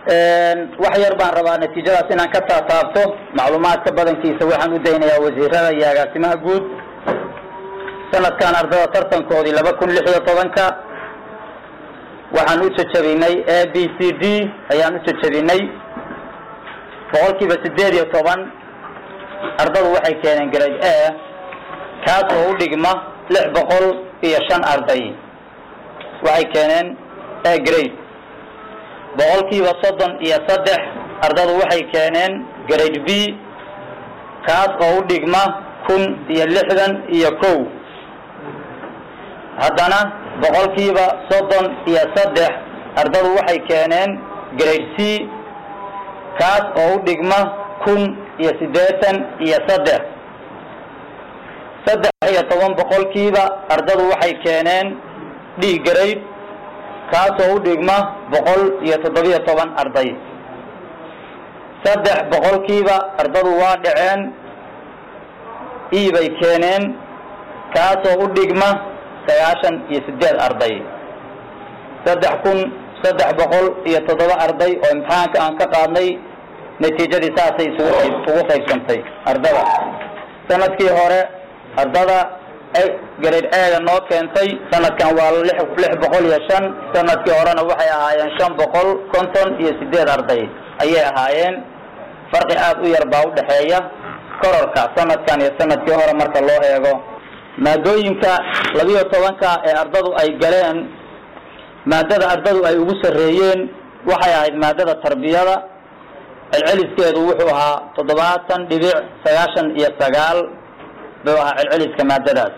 wax yar baan rabaa natiijadaas inaan ka taataabto macluumaadka badankiisa waxaan u daynayaa wasiirada iyo agaasimaha guud sanadkan ardada tartankoodii laba kun lix iyo tobanka waxaan u jajabinay a b c d ayaan u jajabinay boqolkiiba sideed iyo toban ardadu waxay keeneen grade a kaas oo u dhigma lix boqol iyo shan arday waxay keeneen a grade boqolkiiba soddon iyo saddex ardadu waxay keeneen grade b kaas oo u dhigma kun iyo lixdan iyo kow haddana boqolkiiba soddon iyo saddex ardadu waxay keeneen grade c kaas oo u dhigma kun iyo siddeetan iyo saddex saddex iyo toban boqolkiiba ardadu waxay keeneen d grade kaas oo u dhigma boqol iyo toddobiyo toban arday saddex boqolkiiba ardadu waa dhaceen e bay keeneen kaas oo u dhigma sagaashan iyo sideed arday saddex kun saddex boqol iyo toddoba arday oo imtixaanka aan ka qaadnay natiijadii saasay isugu qayb ugu qaybsantay ardada sanadkii hore ardada grade a-ga noo keentay sanadkan waa lix lix boqol iyo shan sanadkii horena waxay ahaayeen shan boqol konton iyo sideed arday ayay ahaayeen farqi aad u yar baa udhexeeya kororka sanadkan iyo sanadkii hore marka loo eego maadooyinka labiyo tobanka ee ardadu ay galeen maadada ardadu ay ugu sarreeyeen waxay ahayd maadada tarbiyada celceliskeedu wuxuu ahaa toddobaatan dhibic sagaashan iyo sagaal buu ahaa celceliska maadadaas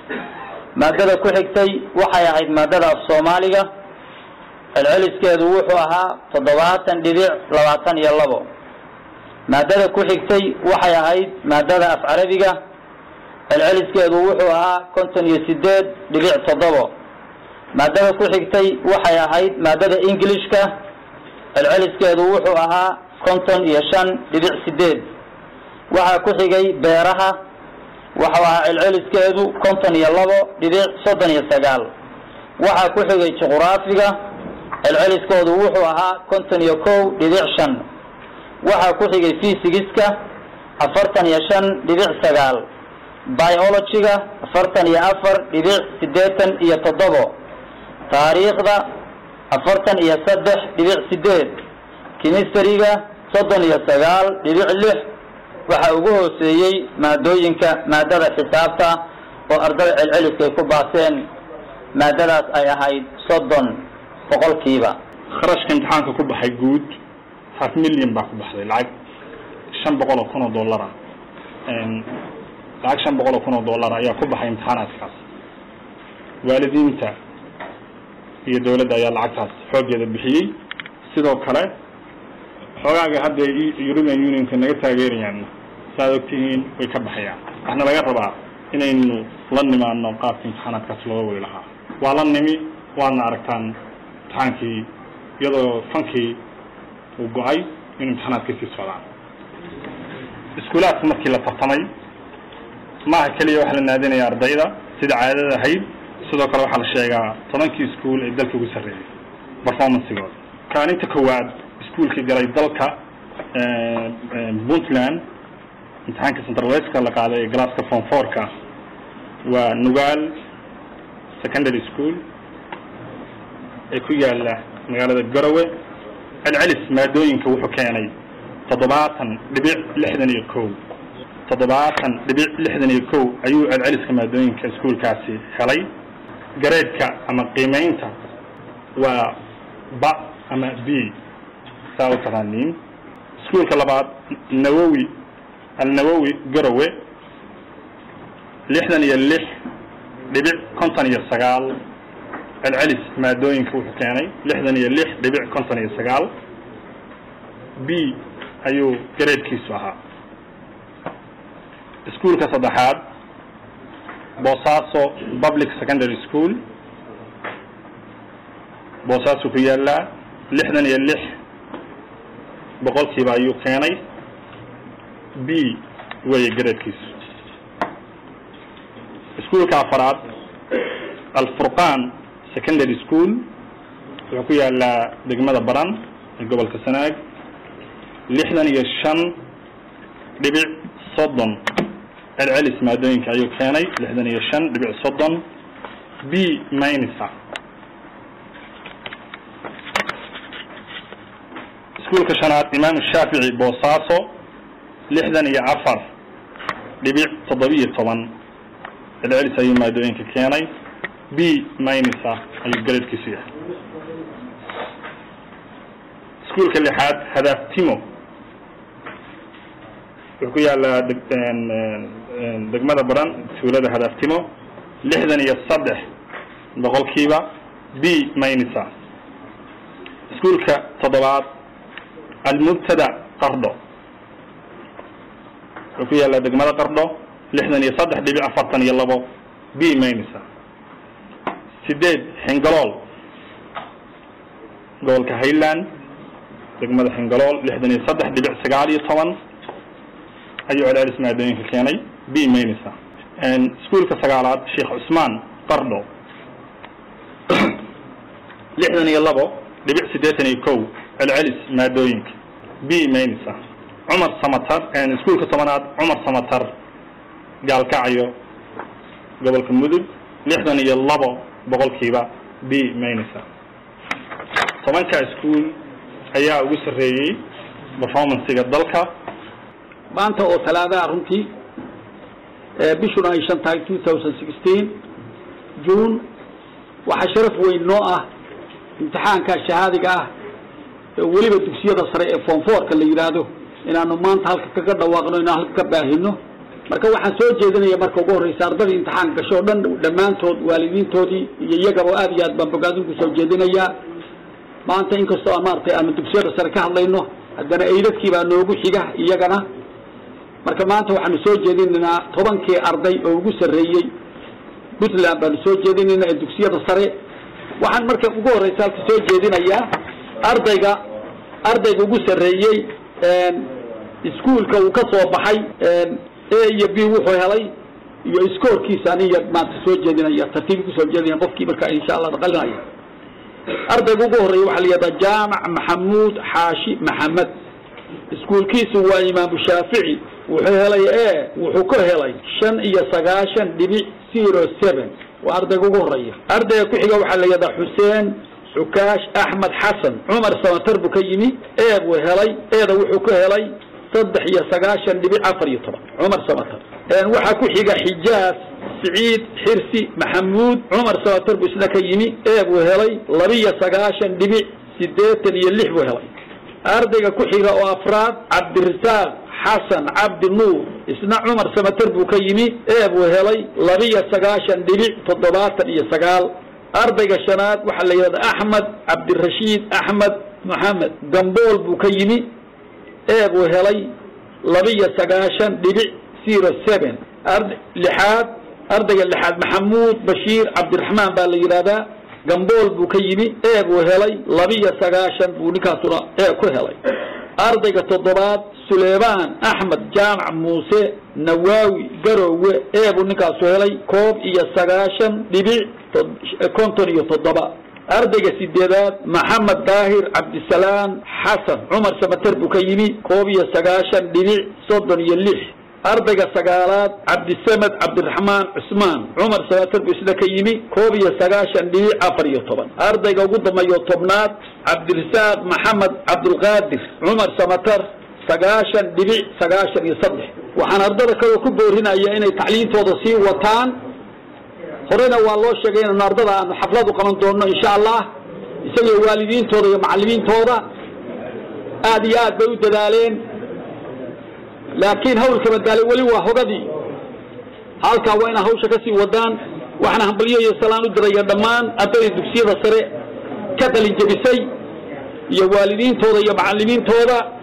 maadada ku xigtay waxay ahayd maadada af soomaaliga celceliskeedu wuxuu ahaa toddobaatan dhibic labaatan iyo labo maadada ku xigtay waxay ahayd maadada af carabiga celceliskeedu wuxuu ahaa konton iyo sideed dhibic toddobo maadada ku xigtay waxay ahayd maadada ingilishka celceliskeedu wuxuu ahaa konton iyo shan dhibic sideed waxaa ku xigay beeraha waxau ahaa celceliskeedu konton iyo labo dhibic soddon iyo sagaal waxaa ku xigay juquraafiga celceliskoodu wuxuu ahaa konton iyo kow dhibic shan waxaa ku xigay fysigiska afartan iyo shan dhibic sagaal biologyga afartan iyo afar dhibic siddeetan iyo toddobo taariikhda afartan iyo saddex dhibic sideed kimistariga soddon iyo sagaal dhibic lix waxaa ugu hooseeyey maadooyinka maadada xisaabta oo ardada celceliskay ku baaseen maadadaas ay ahayd soddon boqolkiiba kharashka imtixaanka ku baxay guud half million baa ku baxday lacag shan boqol oo kun oo dollara lacag shan boqol oo kun oo dollar ayaa ku baxay imtixaanaadkaas waalidiinta iyo dawladda ayaa lacagtaas xooggeeda bixiyey sidoo kale xoogaaga hadda european unionka naga taageerayaan saaad ogtihiin way ka baxayaan waxna laga rabaa inaynu la nimaano qaabka imtixaanaadkaas looga wadi lahaa waa la nimi waadna aragtaan imtixaankii iyadoo fankii uu go-ay in imtixaanaadka sii socdaan iskuulaadka markii la tartamay maaha keliya waxa la naadinaya ardayda sida caadada ahayd sidoo kale waxaa la sheegaa tobankii iskuol ee dalka ugu sarreeyay performancegooda kaalinta koowaad iskuolkii galay dalka puntland imtixaanka central westka la qaaday ee glasska form fourka waa nugaal secondary school ee ku yaala magaalada garowe celcelis maadooyinka wuxuu keenay toddobaatan dhibic lixdan iyo kow toddobaatan dhibic lixdan iyo kow ayuu celceliska maadooyinka iskuolkaasi helay gareedka ama qiimeynta waa ba ama b saa u taqaaniin iskuolka labaad nawowi alnawowi garowe lixdan iyo lix dhibic konton iyo sagaal celcelis maadooyinka wuxuu keenay lixdan iyo lix dhibic konton iyo sagaal b ayuu gareedkiisu ahaa iskuolka saddexaad boosaaso public secondary school boosaaso ku yaallaa lixdan iyo lix boqolkiiba ayuu keenay b weeye gareedkiisu iskuolka afaraad alfurqan secondary school wuxuu ku yaallaa degmada baran ee gobolka sanaag lixdan iyo shan dhibic soddon celcelis maadooyinka ayuu keenay lixdan iyo shan dhibic soddon b minisa iskuulka shanaad imaam shaafici boosaaso lixdan iyo afar dhibic toddobiyo toban celcelis ayuu maadooyinka keenay b minisa ayuu garadkiisu yahay iskuulka lixaad hadaaftimo wuxuu ku yaalaa degmada baran tuulada hadaaftimo lixdan iyo saddex boqolkiiba b minisa iskuulka toddobaad almubtada qardho wuxuu ku yaalaa degmada qardho lixdan iyo saddex dhibic afartan iyo labo b minisa sideed xingalool gobolka highland degmada xingalool lixdan iyo saddex dhibic sagaal iyo toban ayuu celcelis maadooyinka keenay b minisa iskuulka sagaalaad sheekh cusmaan qardho lixdan iyo labo dhibic siddeetan iyo kow celcelis maadooyinka b minisa cumar samatar iskuulka tobanaad cumar samatar gaalkacyo gobolka mudug lixdan iyo labo boqolkiiba b minisa tobanka iskuul ayaa ugu sarreeyey performancega dalka maanta oo talaadaha runtii bishuna ay shan tahay two thousand sixteen june waxaa sharaf weyn noo ah imtixaanka shahaadiga ah ee weliba dugsiyada sare ee foomfoorka la yidhaahdo inaanu maanta halka kaga dhawaaqno inaan halka ka baahino marka waxaan soo jeedinaya marka ugu horreysa ardadii imtixaan gasho o dhan dhammaantood waalidiintoodii iyo iyagaba aad iyo aad baan bogaadin ku soo jeedinayaa maanta inkastoo aan maaragtay aanu dugsiyada sare ka hadlayno haddana eydadkii baa noogu xiga iyagana marka maanta waxaanu soo jeedinaynaa tobankii arday oo ugu sarreeyey puntland baanu soo jeedinaynaa ee dugsiyada sare waxaan marka ugu horreysa halka soo jeedinayaa ardayga ardayga ugu sarreeyey iskuolka uu ka soo baxay a iyo b wuxuu helay iyo iskoorkiisa aniya maanta soo jeedinaya tartiib kusoo jeedinaya qofkii marka insha allah qalinaya ardayga ugu horreeya waxaa la yihahdaa jaamac maxamuud xaashi maxamed iskuolkiisu waa imaamu shaafici wuxuu helay e wuxuu ka helay shan iyo sagaashan dhibic zero seven waa ardayga ugu horreeya ardayga ku xiga waxaa la yihahdaa xuseen xukaash axmed xasan cumar samatar buu ka yimi e buu helay eeda wuxuu ka helay saddex iyo sagaashan dhibic afar iyo toban cumar samatar waxaa ku xiga xijaas siciid xirsi maxamuud cumar samatar buu isna ka yimi e buu helay labiyo sagaashan dhibic siddeetan iyo lix buu helay ardayga ku xiga oo afraad cabdirasaaq xasan cabdi nuur isna cumar samatar buu ka yimi e buu helay labiyo sagaashan dhibic toddobaatan iyo sagaal ardayga shanaad waxaa la yidhahda axmed cabdirashiid axmed maxamed gambool buu ka yimi e buu helay labiyo sagaashan dhibic zero seven ard lixaad ardayga lixaad maxamuud bashiir cabdiraxmaan baa la yidhahdaa gambool buu ka yimi e buu helay labiyo sagaashan buu ninkaasuna e ku helay ardayga toddobaad suleymaan axmed jaamac muuse nawaawi garowe e buu ninkaasu helay koob iyo sagaashan dhibic konton iyo toddoba ardayga sideedaad maxamed daahir cabdisalaam xasan cumar samater buu ka yimi koob iyo sagaashan dhibic soddon iyo lix ardayga sagaalaad cabdisamed cabdiraxmaan cusmaan cumar samater buu isna ka yimi koob iyo sagaashan dhibic afar iyo toban ardayga ugu dambeeyo tobnaad cabdirasaaq maxamed cabdulqaadir cumar samater sagaashan dhibic sagaashan iyo saddex waxaan ardada kaloo ku boorinaya inay tacliintooda sii wataan horena waa loo sheegay inaynu ardada aanu xaflad u qaban doonno insha allah isagiyo waalidiintooda iyo macallimiintooda aad iyo aad bay u dadaaleen laakiin hawlka badaalay weli waa hogadii halkaa waa inaa hawsha ka sii wadaan waxaana hambalyo iyo salaan u diraya dhammaan ardayda dugsiyada sare ka qalin jebisay iyo waalidiintooda iyo macallimiintooda